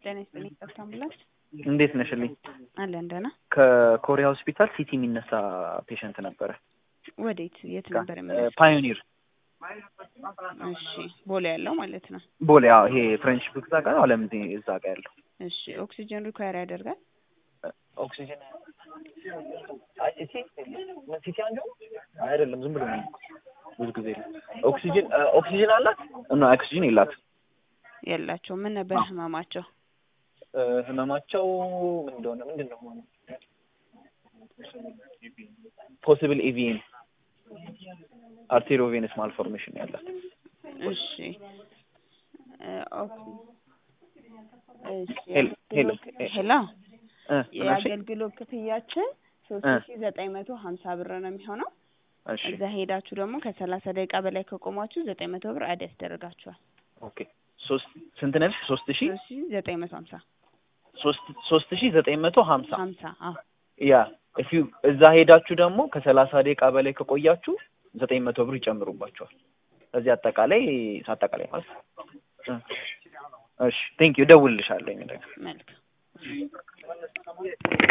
ጤና ይስጥልኝ። ጠብታ አምቡላንስ እንዴት ነሽልኝ? አለን ደህና። ከኮሪያ ሆስፒታል ሲቲ የሚነሳ ፔሸንት ነበረ። ወዴት የት ነበር የሚነሳው? ፓዮኒር እሺ ቦሌ ያለው ማለት ነው። ቦሌ። አዎ ይሄ ፍሬንች ቡክ እዛ ጋር አለም እዛ ጋር ያለው እሺ ኦክሲጅን ሪኳየር ያደርጋል። ኦክሲጅን ሲቲ አንዱ አይደለም፣ ዝም ብሎ ነው። ብዙ ጊዜ ኦክሲጅን ኦክሲጅን አላት እና ኦክሲጅን የላትም። የላቸው ምን ነበር ህመማቸው? ህመማቸው ምን እንደሆነ ምንድን ነው ፖሲብል ኤቪኤን አርቴሪዮቬነስ ማልፎርሜሽን ያላት። እሺ ሄሎ ሄሎ ሄሎ እ የአገልግሎት ክፍያችን ሶስት ሺ ዘጠኝ መቶ ሀምሳ ብር ነው የሚሆነው። እሺ እዛ ሄዳችሁ ደግሞ ከሰላሳ ደቂቃ በላይ ከቆማችሁ ዘጠኝ መቶ ብር አድ ያስደርጋችኋል። ኦኬ ሶስት ስንት ነሽ? ሶስት ሺ ሶስት ሺ ዘጠኝ መቶ ሀምሳ ሶስት ሶስት ሺ ዘጠኝ መቶ ሀምሳ ሀምሳ አዎ ያ እፊ እዛ ሄዳችሁ ደግሞ ከሰላሳ ደቂቃ በላይ ከቆያችሁ ዘጠኝ መቶ ብር ይጨምሩባችኋል። እዚህ አጠቃላይ አጠቃላይ ማለት ነው። እሺ ቴንክ ዩ እደውልልሻለሁ። መልካም